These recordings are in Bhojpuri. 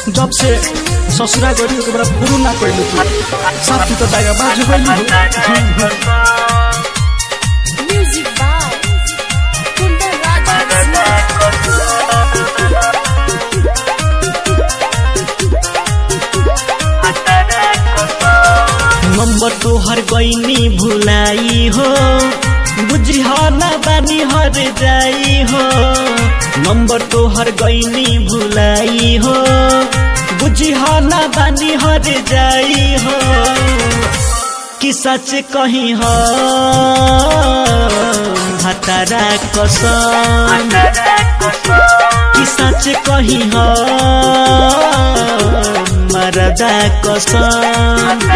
जब से ससुरा गरी ओकरा बड़ा पुरू ना कइलू तू साफ तू तो दागा बाजू गइलू Music by Kundar Raja number तोहर गईनी भुलाई हो बुझी ना बानी हर जाई हो नंबर तोहर गईनी भुलाई हो बुझी ना बानी हर जाई हो कि सच कही हो भतारा कसम कि सच कही हो मरदा कसम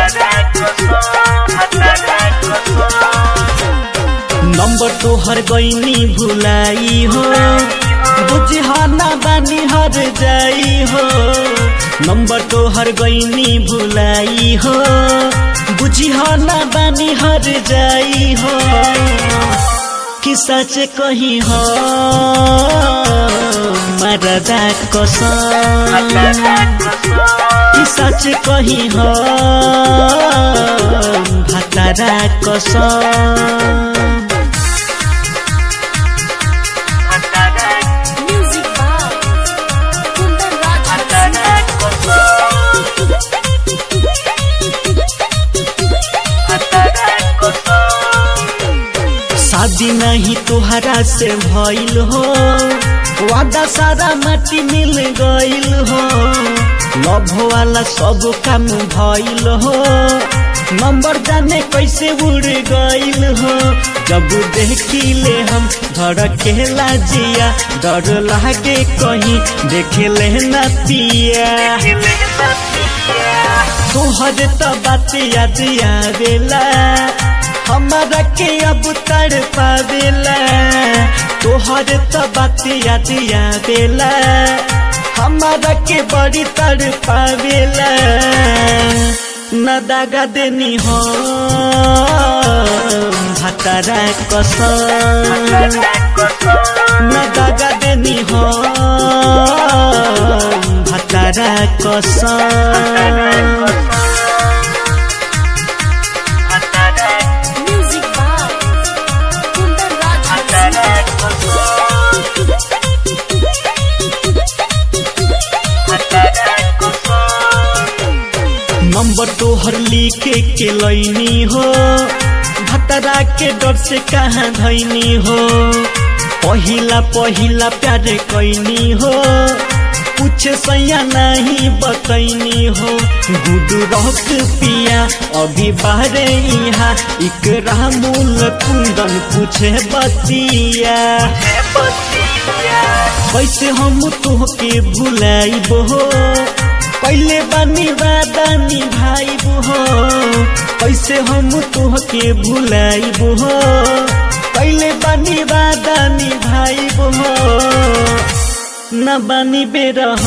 नंबर तोहर गईनी भुलाई हो बुझाना बानी हर जाई हो नंबर तोहर गईनी भुलाई हो बुझाना बानी हर जाई हो कि सच कही हो मरदा कसम कि सच कही हो भतारा कसम Music by Kundar Raja शादी नहीं तोहरा से भइल हो वादा सारा माटी मिल गइल हो लव वाला सब काम भइल हो नंबर जाने कैसे उड़ गइल हो जब देखिले हम धड़केला जिया डर लागे कहीं देखे ना पिया तोहर त बात याद आवेला हमारा के अब तड़ पावेला तोहर त बात याद आवेला हमारा के बड़ी तड़ पावेला न दागा देनी हो भतारा कसम न दागा देनी हो भतारा कसम Music by Kundar Raja number तोहर लिखे के लैनी हो भतरा के डर से कहाँ धैनी हो पहिला पहिला प्यार कैनी हो कुछ सैया नहीं बतैनी हो गुडू रख पिया अभी बाहरे यहाँ इकरा मूल कुंदन पूछे बतिया कैसे हम तोहके भुलाइब हो पहले बानी वादा निभाइब हो कैसे हम तोहके भुलाइब हो पहले बानी वादा निभाइब हो न बानी बेरह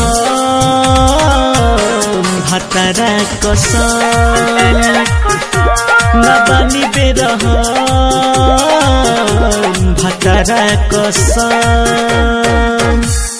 भतरा कसम न बानी बेरह भतरा कसम